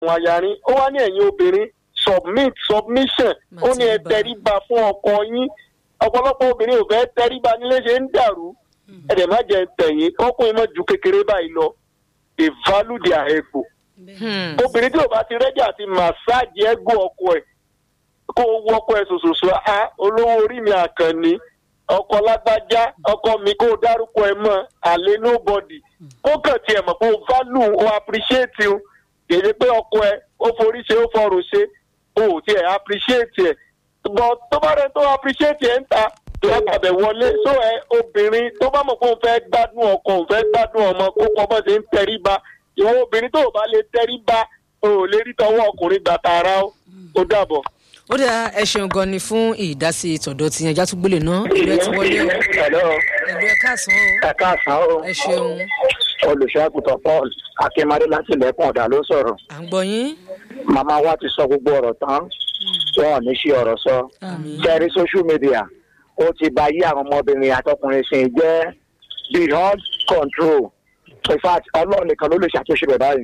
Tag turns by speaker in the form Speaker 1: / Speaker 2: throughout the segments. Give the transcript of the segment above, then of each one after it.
Speaker 1: àwọn ayarin ó wá ní ẹ̀yin obìnrin submit submission ó ní ẹ tẹríba fún ọkọ yín ọ̀pọ̀lọpọ̀ obìnrin ò fẹ́ tẹríba nílé ṣe ń dàrú ẹ̀dẹ̀ má jẹ́ tẹ̀yìn ọkùnrin mọ́ ju kékeré báyìí lọ they value their ego
Speaker 2: Hmm.
Speaker 1: obìnrin tí ò bá ti rẹ́jà àti màsáàjì ẹ́gò ọkọ ẹ̀ kó o wọ́kọ ẹ̀ ṣoṣoṣo á olówó orí mi àkànní ọkọ lágbájá ọkọ mi kó o dárúkọ ẹ mọ́ àlè nobody kó kàn tiẹ̀ mọ̀ pé o value o appreciate o kèdè pé ọkọ ẹ ó forí ṣe ó fọrùn ṣe o ò tiẹ̀ appreciate ẹ̀ but tó bá rẹ tó appreciate ẹ̀ ń ta lágbàbẹ̀ wọlé so ẹ obìnrin tó bá mọ̀ pé òun fẹ́ gbádùn ọkọ òun fẹ́ gbádùn ọmọ kó kọ́ bọ́ ṣe ń tẹríba ìwọ obìnrin tó o bá lè tẹríba o ò lè rí tọwọ́ ọkùnrin gbà tààrà o ó dàbọ̀.
Speaker 2: ó dáa ẹ ṣeun gan ni fún ìdásí tọ̀dọ̀ tí ẹja tún gbélé náà ìlú ẹ ti wọlé o
Speaker 3: Hello,
Speaker 2: ìlú ẹ káàsán o
Speaker 3: ẹ káàsán o.
Speaker 2: ẹ ṣeun
Speaker 3: Olùṣọ́àgùtàn Paul Akínmadé láti ilẹ̀kùn ọ̀dà ló sọ̀rọ̀.
Speaker 2: à ń gbọ́ yín
Speaker 3: Màmá wa ti sọ gbogbo ọ̀rọ̀ tán. Wọn ò ní ṣe ọ̀rọ̀ sọ. Kẹ́rí social media ó ti ba yí àwọn ọmọbìnrin àtọkùnrin sìn jẹ́ beyond control. In fact, Ọlọ́run nìkan ló lè ṣàtúnṣe rẹ̀ báyìí.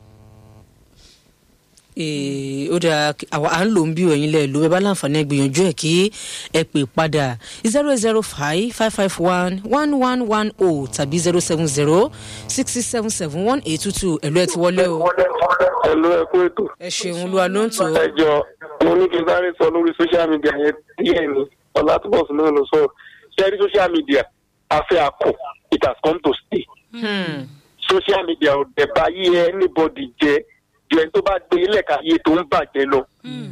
Speaker 2: Ee, ó dáa kí- àwa à ń lò ń bí òyìn lẹ ló bẹ bá láǹfààní ẹ gbìyànjú ẹ kí ẹ pè padà zero zero five five five one one one one o tàbí zero seven zero six six seven seven one eight two two ẹ̀lú ẹ ti wọlé o
Speaker 1: ẹ̀lú ẹ̀kú ètò
Speaker 2: ẹ ṣeun olúwa ló ń tò ó.
Speaker 1: ẹ jọ mo ní kí n sáré sọ lórí social media yẹn díẹ̀ ni ọ̀làtúbọ̀sùn náà ló sọ ṣẹ́rí social media afẹ́ àkọ́ it has come to stay
Speaker 2: Hmm.
Speaker 1: social media ò dẹ̀ bá yí anybody jẹ́ ju ẹni tó bá gbé ilẹ̀ káyé tó ń bàjẹ́ lọ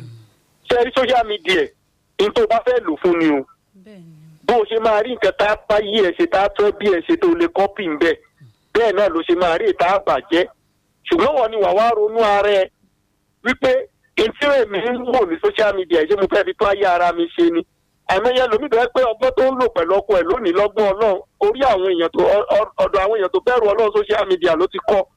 Speaker 1: ṣẹ́rí social media ní tó bá fẹ́ lò fún ni o bó o ṣe máa rí nǹkan tá a bá yí ẹ ṣe tá a tọ́ bí ẹ ṣe tó lè kọ́pì ń bẹ̀ bẹ́ẹ̀ náà ló ṣe máa rí ìta àbàjẹ́ ṣùgbọ́n wọn ni wàá wá ronú ara ẹ wípé etí èmi ń wò ní social media ṣé mo fẹ́ fi tó ayé ara mi ṣe ni àìmọye lomi tó yẹ pé ọgbọ́n tó ń lò pẹ̀lú ọkọ ẹ̀ lónìí lọ́gbọ́n ọlọ́run orí àwọn èèyàn tó ọ- ọ- ọ̀dọ̀ àwọn èèyàn tó bẹ̀rù ọlọ́run social media ló ti kọ́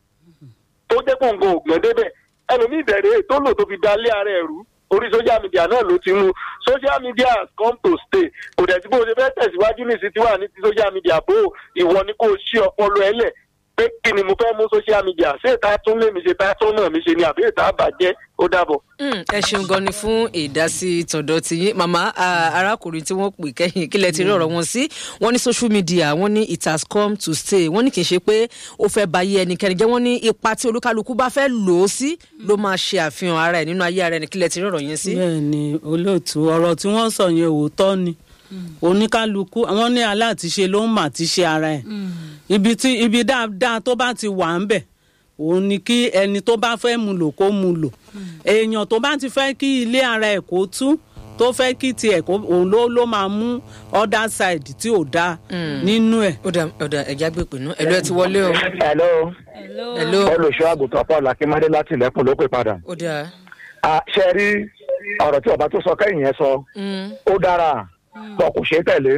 Speaker 1: tó jẹ́ gbòǹgbò ògbọ́n débẹ̀ ẹlòmíì bẹ̀rẹ̀ tó lò tó fi dalé ara ẹ̀ rú orí social media náà ló ti mú social media has come to stay kò dẹ̀ tí bó ṣe fẹ́ tẹ̀síwájú ní ìsìn tí wà ní ti social media bó ìwọ ni kò ṣí ọpọlọ ẹ lẹ̀ pé kí ni mo fẹ́ mú social media ṣé ìta tún lé mi ṣe ta tún náà mi ṣe ni àbí ìta bàjẹ́ ó dàbọ̀.
Speaker 2: Hmm, ẹ ṣeun gan ni fún ìdásí tọ̀dọ̀ tí yín màmá ah, arákùnrin tí wọ́n pè kẹ́yìn kílẹ̀ ti rí ọ̀rọ̀ wọn sí wọ́n ní social media wọ́n ní it has come to stay wọ́n ní kì í ṣe pé ó fẹ́ ba ayé ẹnikẹ́ni jẹ́ wọ́n ní ipa tí olúkálukú bá fẹ́ lò ó sí ló máa ṣe àfihàn ara ẹ̀ nínú ayé ara ẹni kílẹ̀ ti rí ọ̀rọ̀ yẹn sí.
Speaker 4: bẹ́ẹ̀ ni olóòtú ọ̀rọ̀ tí wọ́n sọ yẹn òótọ́ ni oníkálukú àwọn ní aláàtìṣe ló ń mà ti ṣe ara ẹ̀ ibi tí ibi dáadáa tó bá ti wà ń bẹ̀ òun ni kí ẹni tó bá fẹ́ mu lò kó mu lò èèyàn tó bá ti fẹ́ kí ilé ara ẹ̀ kó tú tó fẹ́ kí tiẹ̀ kó òun ló ló máa mú other side tí ò dáa nínú ẹ̀.
Speaker 2: ó dà ó dà ẹ̀já gbé pè náà ẹ̀lú ẹ ti wọlé o
Speaker 3: Hello,
Speaker 2: ẹ̀lú
Speaker 3: Olùṣọ́àgùtàn Paul Akínmadé láti ilẹ̀kùn ló pè padà.
Speaker 2: ó dà
Speaker 3: Ah, ṣe rí ọ̀rọ̀ tí ọba tó sọ kẹ́yìn yẹn sọ ó dára bọ̀ kò ṣeé tẹ̀lé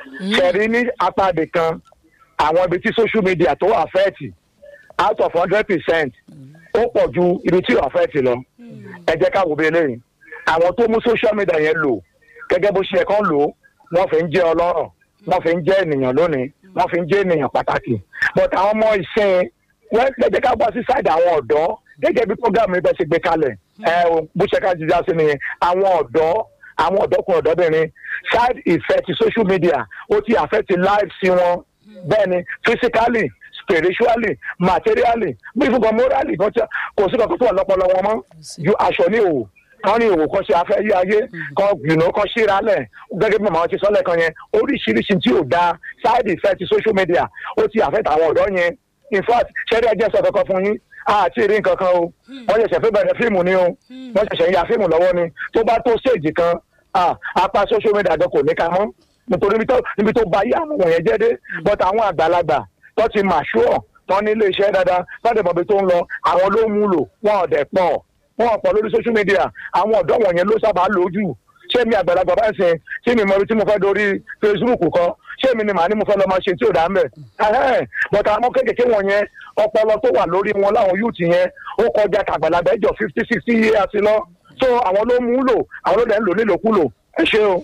Speaker 3: ṣe rí ní apá ibì kan àwọn ibi tí social media tó affect out of hundred percent ó pọ̀ ju ibi tí ó affect lọ ẹ jẹ́ ká wo bí eléyìí àwọn tó mú social media yẹn lò gẹ́gẹ́ bó ṣe yẹ kán lò ó wọ́n fi ń jẹ́ ọlọ́rọ̀ wọ́n fi ń jẹ́ ènìyàn lónìí wọ́n fi ń jẹ́ ènìyàn pàtàkì but àwọn ọmọ ìsìn wọ́n lẹ́jẹ̀ ká gbọ́ sí side àwọn ọ̀dọ́ gẹ́gẹ́ bí program yìí bẹ́ẹ̀ ṣe gbé kalẹ̀ ẹ o bó ṣe ká jíjá sí nìyẹn àwọn ọ̀dọ́ àwọn ọ̀dọ́kùnrin ọ̀dọ́bìnrin side effect social media ó ti affect life sí wọn bẹ́ẹ̀ ni physically spiritually materially bí fúnkan morally kan tí kò sí kankan tó wà lọ́pọlọ wọn mọ́ ju aṣọ ní òwò kan ní òwò kan ṣe afẹ́ yí ayé kan gbìnà kan ṣíra lẹ̀ gẹ́gẹ́ bí màmá ti sọ́lẹ̀ kan yẹn oríṣiríṣi tí ò da side effect social media ó ti affect àwọn ọ̀dọ́ yẹn in fact ṣẹ́rí ẹjẹ́ sọ kankan fún yín àti rí nǹkan kan o wọ́n ṣẹ̀ṣẹ̀ fẹ́ bẹ̀rẹ̀ fíìmù ni o wọ́n ṣẹ̀ṣẹ̀ ń ya fíìmù lọ́wọ́ ni tó bá tó stage kan ah, apá social media gan kò ní ká mọ́ nítorí níbi tó- níbi tó bá yí àwọn wọ̀nyẹn jẹ́ dé but àwọn àgbàlagbà tó ti mature tó ní ilé iṣẹ́ dáadáa láti mọ̀ bí tó ń lọ àwọn ló mú lò wọn ò dẹ̀ pọ̀ wọn ò pọ̀ lórí social media àwọn ọ̀dọ́ wọ̀nyẹn ló sábà lò ó jù ṣé mi àgbàlagbà bá ń sìn tí mi mọ ibi tí mo fẹ́ dorí facebook kan ṣé mi ni màá ní mo fẹ́ lọ máa ṣe tí ò dá ń bẹ̀ ẹ̀hẹ́n but àwọn kéékèèké wọ̀nyẹn ọpọlọ tó wà lórí wọn láwọn youth yẹn ó kọjá tàgbàlagbà ẹjọ fifty sixty years lọ so àwọn ló mú lò àwọn ló dẹ̀ ń lò nílòkulò ẹ ṣé o.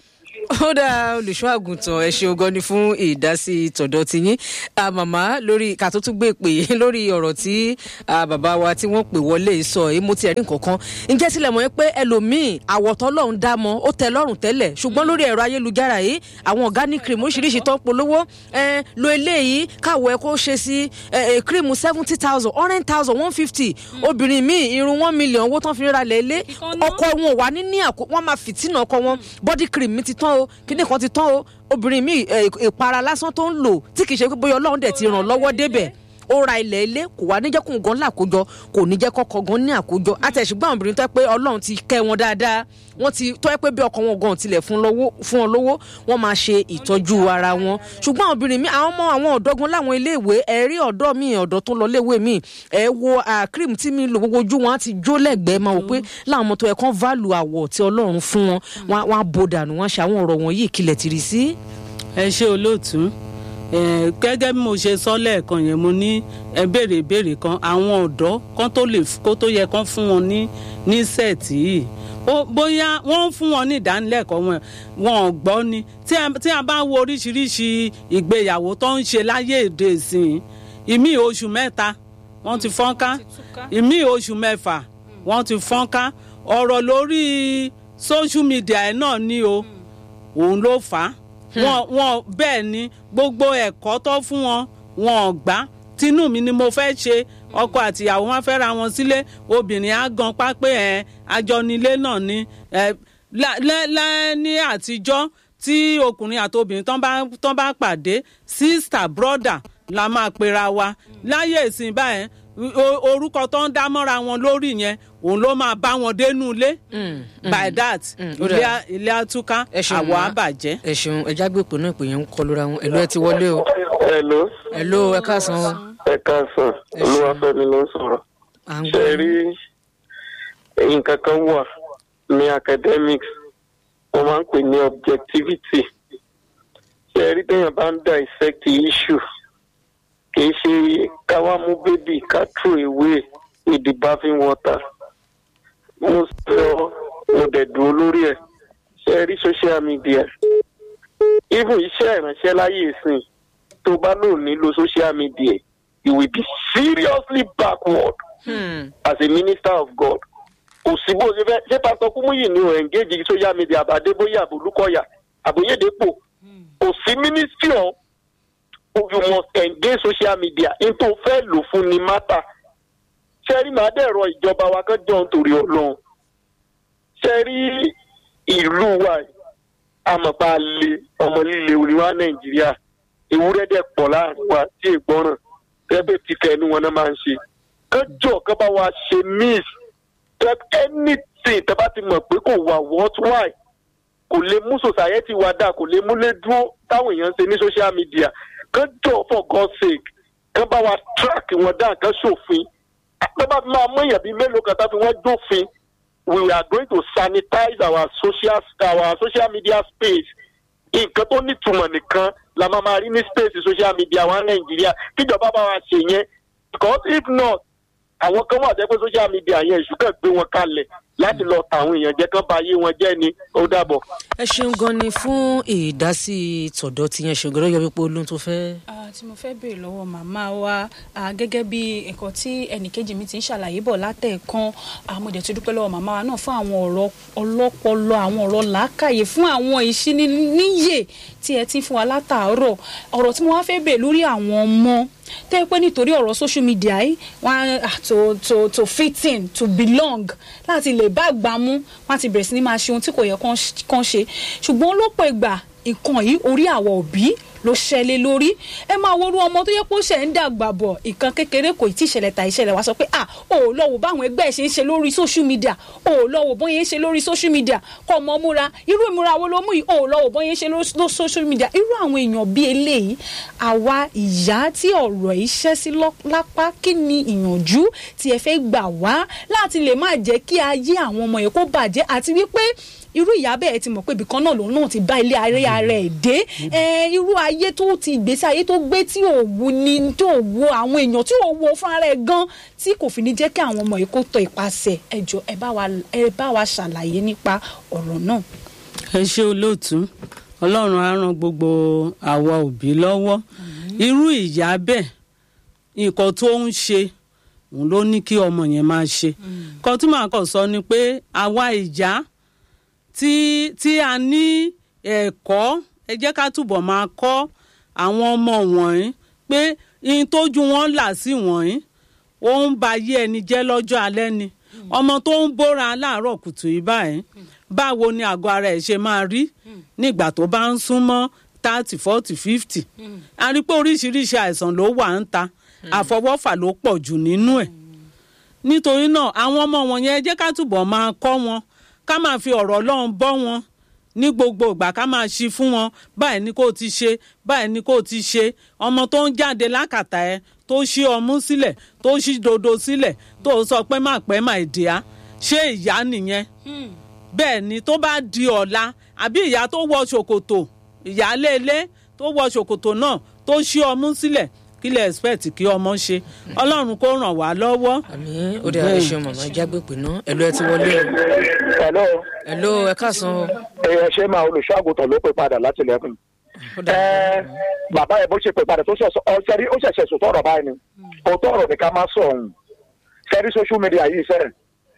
Speaker 2: ó dá olùṣọ́ àgùntàn ẹ ṣeun gan ni fún ìdásí tọ̀dọ̀ tiyín Ah, màmá lórí ká tó tún gbé pè é lórí ọ̀rọ̀ tí ah, bàbá wa tí wọ́n pè wọlé sọ èyí mo ti ẹ̀rí nǹkan kan ǹjẹ́ tilẹ̀ mọ̀ pé ẹlòmíì àwọ̀tọ́ lọ́hún dá mọ́ ó tẹ lọ́rùn tẹ́lẹ̀ ṣùgbọ́n lórí ẹ̀rọ ayélujára yìí àwọn organic cream oríṣiríṣi tó ń polówó eh, lo eléyìí káwọ̀ ẹ kó ṣe sí eh, eh, cream seventy thousand hundred thousand one fifty obìnrin míì irun one million owó tán fi ra lẹ̀ lé
Speaker 5: Kíkan ná.
Speaker 2: ọkọ wọn ò wá ní ní àkó wọn máa fìtínà ọkọ wọn body cream mi ti tán o kíní kan ti tán o obìnrin mi ẹ, ìpara lásán tó ń lò tí kì í ṣe pé bóyá ọlọ́run dẹ̀ ti ràn lọ́wọ́ débẹ̀ ó ra ilẹ̀ ilé kò wá ní jẹ́ kóun gan lákòójọ kò ní jẹ́ kọ́kọ́ gan ní àkójọ àtẹ̀sùgbọ́n àwọn obìnrin tó yẹ pé ọlọ́run ti kẹ́ wọn dáadáa wọ́n ti tó yẹ pé bí ọkọ wọn gan tilẹ̀ fún lọ́wọ́- fún wọn lówó wọ́n máa ṣe ìtọ́jú ara wọn ṣùgbọ́n àwọn obìnrin mi àwọn ọmọ àwọn ọ̀dọ́gun láwọn iléèwé ẹ̀rí ọ̀dọ́ mi ọ̀dọ́ tó lọ léèwé mi ẹ̀ wo ah, cream tí mi lò gbogbo ojú wọn á ti jó lẹ́gbẹ̀ẹ́ máa wò pé láwọn ọmọ tó yẹ kán válù àwọ̀ tí ọlọ́run fún wọn wọn á- wọn á bo dànù wọn á ṣe àwọn ọ̀rọ̀ wọ̀nyí ìkìlẹ̀ tìrì sí.
Speaker 4: ẹ ṣe olóòtú ẹ gẹ́gẹ́ bí mo ṣe sọ lẹ́ẹ̀kan yẹn mo ní ẹ béèrè ìbéèrè kan àwọn ọ̀dọ́ kan tó lè kó tó yẹ kán fún wọn ní ní sẹ́ẹ̀tì yìí ó bóyá wọ́n ń fún wọn ní ìdánilẹ́kọ̀ọ́ wọn wọn ò gbọ́ ni tí a tí a bá wo oríṣiríṣi ìgbéyàwó tó ń ṣe láyé èdè ìsìn ìmí oṣù mẹ́ta wọ́n ti fọ́nká ìmí oṣù mẹ́fà wọ́n ti fọ́nká ọ̀rọ̀ lórí social media ẹ̀ náà ni o òun ló fà á wọn wọn bẹ́ẹ̀ ni gbogbo ẹ̀kọ́ tó fún wọn wọn ò gbà tinú mi ni mo fẹ́ ṣe ọkọ àtìyàwó wọn fẹ́ ra wọn sílé obìnrin á gan pápẹ́ ẹ̀ àjọnilé náà ni ẹ̀ lá- lẹ́ lẹ́ ní àtijọ́ tí ọkùnrin àti obìnrin tán bá tán bá pàdé sister brother la máa pera wa láyé ìsìn báyẹn o- orúkọ tó ń dá mọ́ra wọn lórí yẹn òun ló máa bá wọn dénú ilé by that
Speaker 2: ó
Speaker 4: ilé
Speaker 2: dáa.
Speaker 4: á- ilé àtúká
Speaker 2: Ẹ ṣeun,
Speaker 4: àwọ̀
Speaker 2: ma.
Speaker 4: àbàjẹ́.
Speaker 2: ẹ ṣeun ẹja gbé ìpè náà ìpè yẹn ń kọ lóra wọn ẹlò ẹ ti wọlé o
Speaker 1: hello
Speaker 2: ẹlò ẹ káàsán o
Speaker 1: ẹ káàsán
Speaker 2: Ẹ ṣeun.
Speaker 1: olúwàfẹ́mi ló ń sọ̀rọ̀
Speaker 2: à ń
Speaker 1: ṣe
Speaker 2: gbọ́
Speaker 1: rí nǹkan kan wà ní academics wọ́n máa ń pè ní objectivity ṣe rí téèyàn bá ń dissect issue kì í ṣe káwá mú bébì ká throw away with the bathing water mo sọ mo dẹ̀ dúró lórí ẹ̀ ṣe rí social media even iṣẹ́ ìránṣẹ́ láyé ìsìn tó bá lò nílò social media you will be seriously backward
Speaker 2: Hmm.
Speaker 1: as a minister of God. kò sí bó ṣe fẹ́ ṣé pásítọ̀ kúmúyì ni ò engage social media àbádébóyè àbólúkọ̀yà àbóyèdèpò kò sí ministry ọ̀ you must engage social media n tó fẹ́ lò fún ni mátà ṣẹ́rí màá dẹ̀rọ ìjọba wa kan jọ nítorí ọlọ́run ṣẹ́rí ìlú wa yìí, àmọ̀pá lé ọmọ líle oríwá nàìjíríà ewúrẹ́ dẹ̀ pọ̀ láàrin wa tí ègbọ́ràn tẹ́bẹ̀ tí tẹnu wọn náà máa ń ṣe kọjọ kan bá wa ṣe miss that anything tẹ́ bá ti mọ̀ pé kò wà worthwhile kò lè mú society wa dà kò lè múlé dúró táwọn èèyàn ń ṣe ní social media kọjọ for God's sake kán bá wa track wọn dá kán ṣòfin tó bá fi máa mú èèyàn bíi mélòó kan tá fi wọ́n jófin we are going to sanitize our social our social media space nǹkan tó nítumọ̀ nìkan la máa máa rí ní space social media wa nàìjíríà kíjọba bá wa ṣe yẹn because if not àwọn kan wà jẹ́ pé social media yẹn èṣù kàn gbé wọn kalẹ̀ láti lọ tàwọn èèyàn jẹ́ kán ba ayé wọn jẹ́ ni ó dàbọ̀.
Speaker 2: ẹ ṣeun gan ni fún ìdásí tọ̀dọ̀ tí yẹn ṣògbọ́n yọ wípé olóhùn tó fẹ́.
Speaker 5: Ah, tí mo fẹ́ béèrè lọ́wọ́ màmá wa ah, gẹ́gẹ́ bí ẹ̀kọ́ tí ẹnìkejì mi ti ń ṣàlàyé bọ̀ látẹ̀ẹ̀kan ah, mo dẹ̀ tún dúpẹ́ lọ́wọ́ màmá wa náà fún àwọn ọ̀rọ̀ ọlọ́pọlọ àwọn ọ̀rọ̀ làákàyè fún àwọn ìṣíníyè tí ẹ ti ń fún wa látàárọ̀ ọ̀rọ̀ tí mo wá fẹ́ béèrè lórí àwọn ọmọ tẹ́ pé nítorí ọ̀rọ̀ social media yìí wọ́n á to to to fit in to belong láti lè bá àgbà mú wọ́n á ti bẹ̀rẹ̀ sí ní máa ṣe ohun tí kò yẹ kán kán ṣe ṣùgbọ́n lọ́pọ̀ ìgbà nǹkan yìí orí àwọ̀ òbí ló ṣẹlẹ̀ lórí ẹ máa worú ọmọ tó yẹ kó ṣẹ̀ ń dàgbà bọ̀ ìkan kékeré kò tí ì ṣẹlẹ̀ tà ìṣẹ̀lẹ̀ wá sọ pé ah ò lọ wò báwọn ẹgbẹ́ ẹ̀ ṣe ń ṣe lórí social media ò lọ wò bóyá ń ṣe lórí social media kọ́ ọmọ múra irú ìmúra wo ló mú yìí ò lọ wò bóyá ń ṣe lórí social media irú àwọn èèyàn bíi eléyìí àwa ìyá tí ọ̀rọ̀ yìí ṣẹ́ sí lọ́- lápá kí ni ìyànjú tí ẹ fẹ́ gbà wá láti lè má jẹ́ kí ayé àwọn ọmọ yẹn kó bàjẹ́ àti wípé irú ìyá bẹ́ẹ̀ ti mọ̀ pé ibìkan náà lòun náà ti bá ilé ayé ara ẹ̀ dé ẹ irú ayé tó ti ìgbésí ayé tó gbé tí ò wu ni tí ò wu àwọn èèyàn tí ò wo fúnra rẹ̀ gan tí kò fi ní jẹ́ kí àwọn ọmọ yìí kó tọ ìpasẹ̀ ẹ jọ̀ọ́ ẹ bá wa ẹ bá wa ṣàlàyé nípa ọ̀rọ̀ náà.
Speaker 4: ẹ ṣe olóòtú ọlọ́run á ran gbogbo àwa òbí lọ́wọ́ irú ìyá bẹ́ẹ̀ nǹkan tó ń ṣe òun ló ní kí ọmọ yẹn máa ṣe kan tí màá kàn sọ ni pé àwa ìyá tí tí a ní ẹ̀kọ́ ẹ jẹ́ ká túbọ̀ máa kọ́ àwọn ọmọ wọ̀nyí pé ihun tójú wọn là sí wọ̀nyí ó ń ba ayé ẹni jẹ́ lọ́jọ́ alẹ́ ni ọmọ tó ń bóra láàárọ̀ kùtù yìí báyìí báwo ni àgọ́ ara ẹ̀ ṣe máa rí nígbà tó bá ń súnmọ́ thirty forty fifty a rí pé oríṣiríṣi àìsàn ló wà ń ta àfọwọ́fà ló pọ̀ jù nínú ẹ̀ nítorí náà àwọn ọmọ wọn yẹn jẹ́ ká túbọ̀ máa kọ́ wọn ká máa fi ọ̀rọ̀ ọlọ́run bọ́ wọn ní gbogbo ìgbà ká máa ṣí fún wọn báyìí ni kò ti ṣe báyìí ni kò ti ṣe ọmọ tó ń jáde lákàtà ẹ tó ṣí ọmú sílẹ̀ tó ṣí dodo sílẹ̀ tó sọ pé má pẹ́ má ìdíyà ṣé ìyá nìyẹn bẹ́ẹ̀ ni tó bá di ọ̀la àbí ìyá tó wọ ṣòkòtò ìyáléelé tó wọ ṣòkòtò náà tó ṣí ọmú sílẹ̀ kí lè expect kí ọmọ ṣe ọlọ́run kó ràn wá lọ́wọ́.
Speaker 2: àmì ó dẹ̀ ẹ ṣeun màmá jágbé pè ná ẹ̀lú ẹ ti wọlé o
Speaker 3: hello
Speaker 2: ẹ̀lú ẹ káàsán o.
Speaker 3: èèyàn ṣe máa olùṣọ́àgùtàn ló pè padà láti lẹ́kùn.
Speaker 2: ó dà
Speaker 3: ẹ bàbá yẹn bó ṣe pè padà tó ṣẹ̀ṣẹ̀ ọ̀ṣẹ́rí ó ṣẹ̀ṣẹ̀ sòtọ́ ọ̀rọ̀ báyìí ni òótọ́ ọ̀rọ̀ ni ká má sọ ọ̀hún ṣẹ́rí social media yìí fẹ́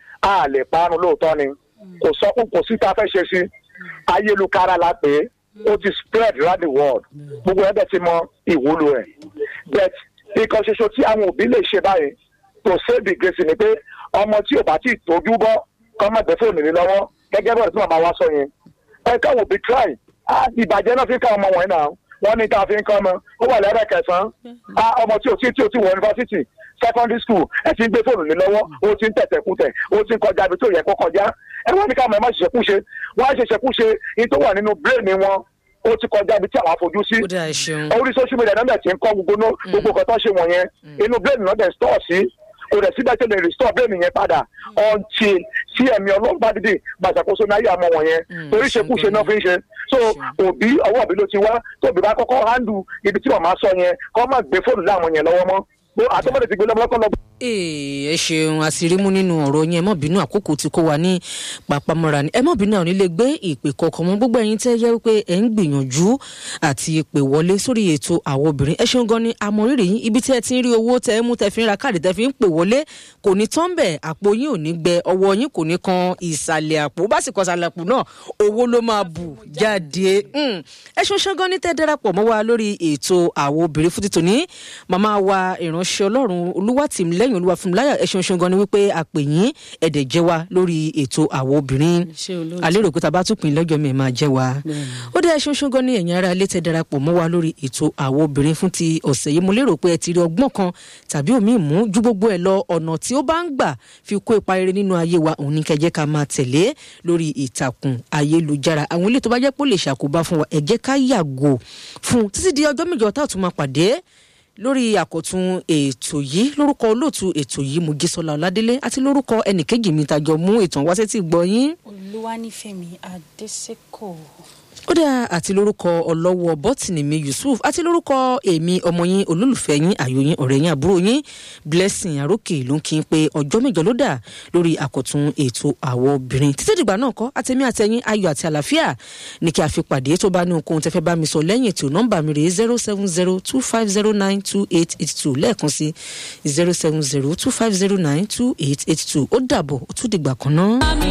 Speaker 3: a lè parun lóòótọ́ ni kò sọ́kùn kò sí tá a fẹ́ ṣe sí ayélujára la pè é ó ti spread round the world gbogbo ẹbẹ ti mọ ìwúlò ẹ but nǹkan ṣoṣo tí àwọn òbí lè ṣe báyìí tó save grace ni pé ọmọ tí ò bá tí ì tójú bọ́ kọ́ má gbé fóònù ní lọ́wọ́ gẹ́gẹ́ bọ́ọ̀dù tí màmá wa sọ yẹn ẹ káwọn òbí try á ìbàjẹ́ náà fi ń ká ọmọ wọ̀nyí náà wọ́n ní tá a fi ń kọ́ ọmọ ó wà lẹ́rẹ̀ kẹsàn-án á ọmọ tí ò tí tí ò tí wọ yunifásitì secondary school ẹ ti ń gbé fóònù ní lọ́wọ́ ó ti ń tẹ̀tẹ̀ kútẹ̀ ó ti ń kọjá ibi tó yẹ kó kọjá ẹ wọ́n ní ká mọ̀ ẹ má ṣiṣẹ́ kúṣe wọ́n á ṣiṣẹ́ kúṣe ní tó wà nínú brain wọn ó ti kọjá ibi tí àwọn afojú sí
Speaker 2: ó dà ẹ ṣeun
Speaker 3: orí social media náà ti ń kọ́ gbogbo náà gbogbo nǹkan tó ń ṣe wọ̀nyẹn inú brain náà dẹ̀ store sí kò dẹ̀ síbẹ̀ tó lè restore brain yẹn padà until tí ẹ̀mí ọlọ́run bá dìde gbàṣàkóso náà yà mọ́ wọ̀nyẹn torí ṣekúṣe náà fi ń ṣe so òbí ọwọ́ òbí ló ti wá tóbi bá kọ́kọ́ handle ibi tí wọ́n máa sọ yẹn kọ́ má gbé fóònù láwọn yẹn lọ́wọ́ mọ́ àtọ́mọ́dé ti gbé lọ́wọ́ lọ́kọ́ lọ́wọ́
Speaker 2: Ee, ẹ ṣeun àṣírímú nínú ọ̀rọ̀ yẹn ẹ mọ̀ bínú àkókò tí kò wá ní pàpamọ́ra ni ẹ mọ̀ bínú àwọn ilé gbé ìpè kọ̀ọ̀kan mọ́ gbogbo ẹ̀yin tẹ́ yẹ wípé ẹ̀ ń gbìyànjú àti ìpè wọlé sórí ètò àwọn obìnrin ẹ ṣeun gan ni àmọ̀rírì yín ibi tí ẹ ti ń rí owó tẹ́ ẹ mú tẹ́ fi ń ra káàdì tẹ́ fi ń pè wọlé kò ní tán bẹ̀ àpò yín ò ní gbẹ ọwọ́ yín kò ní kan ìsàlẹ̀ àpò bá sì kọ ìsàlẹ̀ àpò náà owó ló máa bù jáde Mm. ẹ ṣeun ṣeun gan ni tẹ́ darapọ̀ mọ́ wa lórí ètò àwọn obìnrin fún títò ní màmá wa ìránṣẹ́ ọlọ́run olúwàtìmílẹ́yìn olúwàfúnmiláyà ẹ ṣeun ṣeun gan ni wípé a pè yín ẹ̀dẹ̀ jẹ́ wa lórí ètò àwọn obìnrin
Speaker 4: ṣé olóòtú
Speaker 2: alérò pé tàbá tún pín lọ́jọ́ mi máa jẹ́ wa ó dẹ́ ṣeun ṣeun gan ni ẹ̀yin ará ilé tẹ́ darapọ̀ mọ́ wa lórí ètò àwọn obìnrin fún ti ọ̀sẹ̀ yìí mo lérò pé ẹ ti rí ọgbọ́n kan tàbí òmíì mú ju gbogbo ẹ̀ lọ ọ̀nà tí ó bá ń gbà fi kó ipa rere nínú ayé wa òun ní kẹjẹ́ ká máa tẹ̀lé lórí ìtàkùn ayélujára àwọn ilé tó bá jẹ́ pé ó lè ṣàkóbá fún wa ẹ jẹ́ ká yàgò fún títí di ọjọ́ mẹ́jọ tá a tún máa pàdé lórí àkọ́tún ètò yìí lórúkọ olóòtú ètò yìí mojísọlá ọládélé àti lórúkọ ẹnìkejì mi tàjọ mú ìtàn wá sétí gbọ́ yín
Speaker 5: olúwanífẹ̀mí adésèkò.
Speaker 2: ó dà àti lórúkọ ọlọ́wọ́ bọ́tìnì mi yusuf àti lórúkọ èmi ọmọ yín olólùfẹ́ yín àyò yín ọ̀rẹ́ yín àbúrò yín blessing àrókè ló ń kí n pé ọjọ́ mẹ́jọ ló dà lórí àkọ́tún ètò àwọ̀ obìnrin títí dìgbà náà kọ́ àtẹ̀mí àtẹ̀yìn ayọ̀ àti àlàáfíà ní kí a fi pàdé tó bá ní ohunkóhun tẹ́fẹ́ bá mi sọ lẹ́yìn ètò nọ́mbà mi rèé zero seven zero two five zero nine two eight eight two lẹ́ẹ̀kan sí zero seven zero two five zero nine two eight eight two ó dàbọ̀ ó tún dìgbà kan náà.